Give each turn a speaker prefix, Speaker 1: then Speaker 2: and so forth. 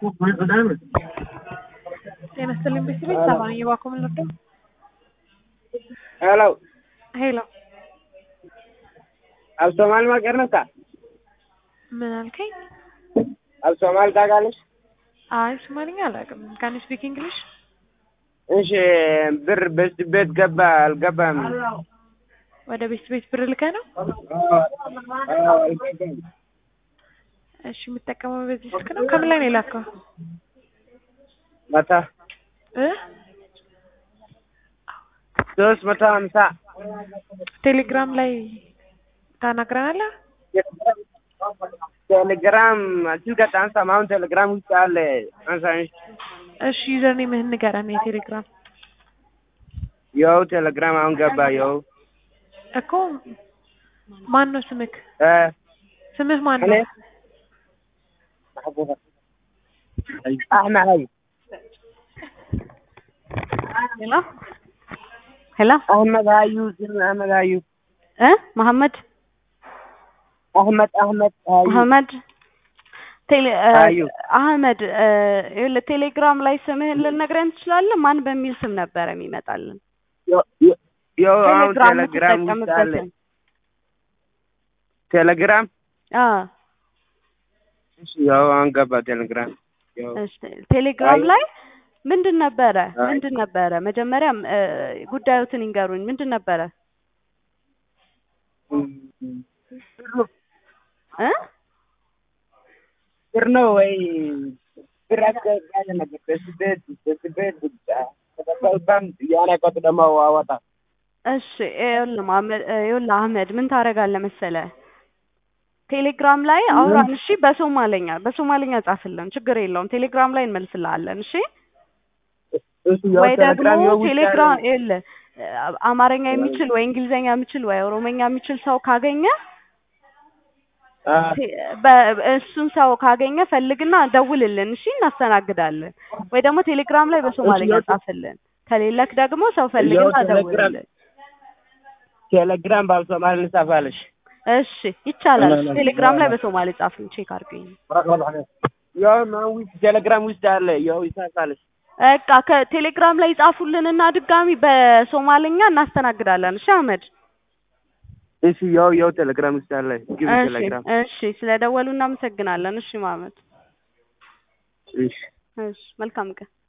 Speaker 1: ጤና ይስጥልኝ ቤተሰቦች ሰማን እየባኮ ምን ልርዳው?
Speaker 2: ሄሎ
Speaker 1: ሄሎ
Speaker 2: ኣብ ሶማሊ መቀርነታ
Speaker 1: ምን አልከኝ?
Speaker 2: ኣብ ሶማሊ ታውቃለሽ?
Speaker 1: አይ ሶማሊኛ አላውቅም። ካን ስፒክ እንግሊሽ?
Speaker 2: እሺ ብር በስት ቤት ገባ አልገባም?
Speaker 1: ወደ ቤት ቤት ብር ልከህ ነው?
Speaker 2: አዎ፣ አልገባም።
Speaker 1: እሺ የምጠቀመው በዚህ ስልክ ነው። ከምን ላይ ነው የላከው?
Speaker 2: መታ
Speaker 1: እ
Speaker 2: ሶስት መቶ ሀምሳ
Speaker 1: ቴሌግራም ላይ ታናግረናለህ?
Speaker 2: ቴሌግራም ስልክ አታንሳም። አሁን ቴሌግራም ውስጥ አለ አንሳንሽ።
Speaker 1: እሺ ዩዘር ኔምህን ንገረን። የቴሌግራም
Speaker 2: የው ቴሌግራም አሁን ገባ። የው
Speaker 1: እኮ ማን ነው ስምክ?
Speaker 2: እ
Speaker 1: ስምህ ማን
Speaker 2: እኔ
Speaker 1: ነው?
Speaker 2: አህመድ ሀይ
Speaker 3: ሄሎ ሄሎ
Speaker 2: አህመድ ሀዩ ስም አህመድ ሀዩ
Speaker 3: እ መሐመድ
Speaker 2: አህመድ አህመድ ሀዩ
Speaker 3: አህመድ ቴሌ እ
Speaker 2: አዩ።
Speaker 3: አህመድ እ ይኸውልህ ቴሌግራም ላይ ስምህን ልነግረን ትችላለህ? ማን በሚል ስም ነበረ የሚመጣልን?
Speaker 2: የው- የው- የው አሁን
Speaker 3: ቴሌግራም
Speaker 2: ቴሌግራም ውስጥ አለ
Speaker 3: የምትጠቀምበትን
Speaker 2: ቴሌግራም
Speaker 3: አ
Speaker 2: እሺ፣ ያው አሁን ገባ ቴሌግራም ያው
Speaker 3: እሺ ቴሌግራም
Speaker 2: አይ።
Speaker 3: ላይ ምንድን ነበረ
Speaker 2: አይ።
Speaker 3: ምንድን ነበረ መጀመሪያም እ ጉዳዮትን ይንገሩኝ። ምንድን ነበረ እ
Speaker 2: ብር ነው ወይ ብር አስገባለ ነገር በስቤት በስቤት ብቻ ከተባልባም የሆነ ቀጥ ደግሞ አወጣ
Speaker 3: እሺ ይኸውልህ መሐመድ እ ይኸውልህ አህመድ ምን ታደርጋለህ መሰለህ ቴሌግራም ላይ አውራን እሺ በሶማለኛ በሶማለኛ ጻፍልን ችግር የለውም ቴሌግራም ላይ እንመልስልሃለን እሺ
Speaker 2: እሱ ያው
Speaker 3: ወይ ደግሞ
Speaker 2: ቴሌግራም ያው ውስጥ
Speaker 3: ቴሌግራም
Speaker 2: አለ።
Speaker 3: ይኸውልህ እ አማርኛ የሚችል ወይ እንግሊዘኛ የሚችል ወይ ኦሮሞኛ የሚችል ሰው ካገኘ
Speaker 2: አ
Speaker 3: ቴ- በ- እሱን ሰው ካገኘ ፈልግና ደውልልን እሺ እናስተናግዳለን ወይ ደግሞ ቴሌግራም ላይ በሶማለኛ
Speaker 2: እሺ፣ ያው-
Speaker 3: ጻፍልን ከሌለክ ደግሞ ሰው ፈልግና
Speaker 2: ያው ቴሌግራም-
Speaker 3: ደውልልን
Speaker 2: ቴሌግራም ባልሶማል እንጻፋለሽ
Speaker 3: እሺ ይቻላል
Speaker 2: ላ- ላ-
Speaker 3: ቴሌግራም ላይ
Speaker 2: ላ-
Speaker 3: በሶማሌ ጻፍልን ቼክ አድርገኝ
Speaker 2: ያው ማን ውስጥ ቴሌግራም ውስጥ አለ ያው ይጻፋለሽ
Speaker 3: በቃ ከቴሌግራም ላይ ጻፉልንና ድጋሚ በሶማልኛ እናስተናግዳለን። እሺ አህመድ።
Speaker 2: እሺ ያው ያው ቴሌግራም ውስጥ አለ ግቢ
Speaker 3: እሺ
Speaker 2: ቴሌግራም
Speaker 3: እሺ፣ ስለደወሉ እናመሰግናለን። እሺ ማመድ።
Speaker 2: እሺ
Speaker 3: እሺ መልካም ቀን።